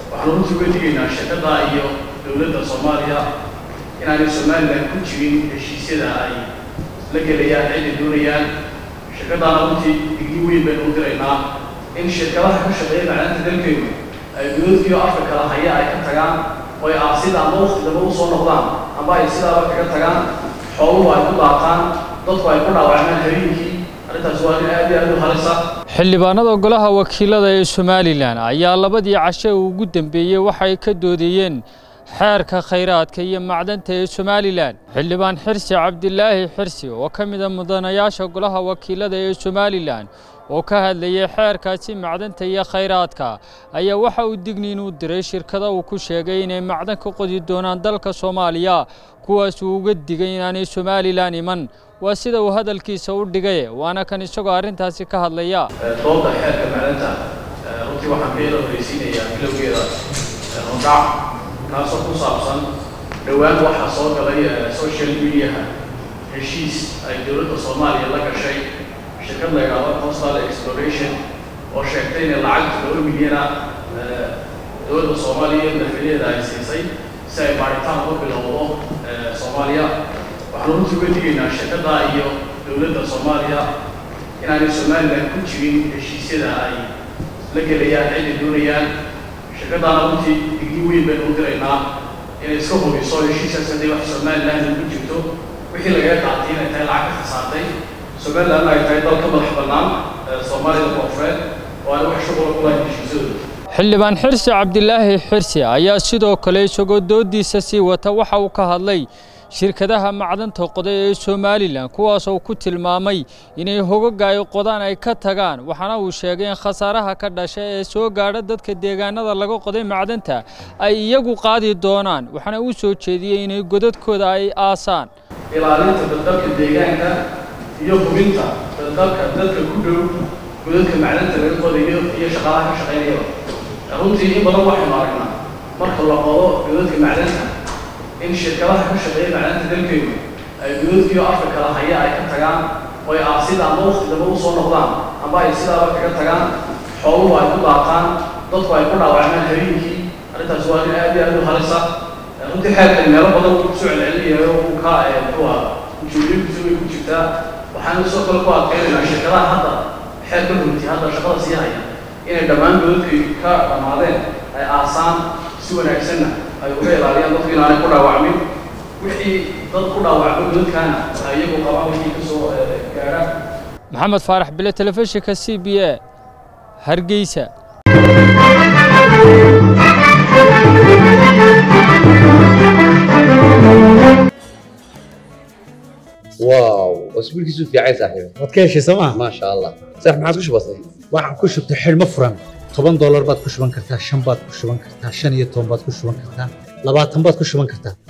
waxaan runtii uga digaynaa shirkadda iyo dowladda soomaaliya inaanay somalilan ku jirin heshiisyada ay la gelayaan ciday doonayaan shirkaddaana runtii digni weyn baynu u diraynaa in shirkadaha ka shaqeeya macdanta dalkeenu ay godadkiiyo afka kala haya ay ka tagaan oo ay aasida ama waqti damba u soo noqdaan ama ay sidaaba kaga tagaan xooluhu ay ku daaqaan dadku ay ku dhaawacmaan habeenkii arrintaas waa arrin aad iyo aad u halisa xildhibaanada golaha wakiilada ee somalilan ayaa labadii cashe ugu dambeeyey waxay ka doodayeen xeerka khayraadka iyo macdanta ee somalilan xildhibaan xirsi cabdilaahi xirsi oo ka mid a mudanayaasha golaha wakiilada ee somalilan oo ka hadlayay xeerkaasi macdanta iyo khayraadka ayaa waxa uu digniin u diray shirkada uu ku sheegay inay macdan ka qodi doonaan dalka soomaaliya kuwaas uu uga digay inaanay somalilan iman waa sida uu hadalkiisa u dhigay waana kan isagoo arrintaasi ka hadlaya doodda xeerka macdanta runtii waxaan ka yara horeysiinayaa bilowgeeda hordhac kaasoo ku saabsan dhowaan waxaa soo galay social mediaha heshiis ay dowladda soomaaliya la gashay shirkad la yidhaahdo coastal exploration oo sheegtay inay lacagta laba milyana dowladda soomaaliya iyo madaxweynaheeda ay siisay si ay baaritaan uga bilowdo soomaaliya waxaan runtii uga digaynaa shirkadda iyo dowladda soomaaliya inaanay somalilan ku jirin heshiisyada ay la gelayaan ciday doonayaan shirkaddaana runtii digni weyn baynu u diraynaa inay iska hubiso heshiiskaas hadday wax somalilan ugu jirto wixii lagaga qaatay inay tahay lacag ka khasaartay somalilan ay tahay dal ka madax bannaan soomaalida koonfureed oo aan wax shuqula ku lahayn heshiisyadooda xildhibaan xirsi cabdilaahi xirsi ayaa sidoo kale isagoo doodiisa sii wata waxa uu ka hadlay shirkadaha macdanta qoday ee somalilan kuwaasoo ku tilmaamay inay hogaga ay qodaan ay ka tagaan waxaana uu sheegay in khasaaraha ka dhasha ee soo gaadha dadka deegaanada laga qoday macdanta ay iyagu qaadi doonaan waxaana uu soo jeediyey inay godadkooda ay aasaan ilaalinta dadalka deegaanka iyo hubinta dadalka dadka ku dhow godadka macdanta laga qodayo iyo shaqaalaha ka shaqaynayaba runtii in badan waxaynu aragnaa marka la qodo godadka macdanta in shirkadaha ka shaqeeya macdanta dalkeenu ay godadkiiyo afka kala haya ay ka tagaan oo ay aasida ama waqti damba u soo noqdaan ama ay sidaaba kaga tagaan xooluhu ay ku daaqaan dadku ay ku dhaawacmaan habeenkii arrintaas waa arrin aad iyo aad u halisa runtii xeerkan meelo badan uu kusoo celcelinayayo uu ka muxuu ah ujeedooyinkiisu way ku jirtaa waxaan sidoo kale ku adkeynaynaa shirkadaha hadda xeerka runtii hadda shaqada sii haya inay dhammaan godadkii ka dhammaadeen ay aasaan si wanaagsanna ay uga ilaaliyaan dadku inaanay ku dhaawacmin wixii dad ku dhaawacmo godadkaana ay iyagu qabaan wixii ka soo gaadha maxamed faarax bile telefishinka c b a hargeysa واو اسبوع كيسو في عايز صاحبي waad ka heshay sooma ما شاء الله صح ما عاد كش بسيط waxaad ku shubtay xidhmo furan toban doolar baad ku shuban kartaa shan baad ku shuban kartaa shan iyo toban baad ku shuban kartaa labaatan baad ku shuban kartaa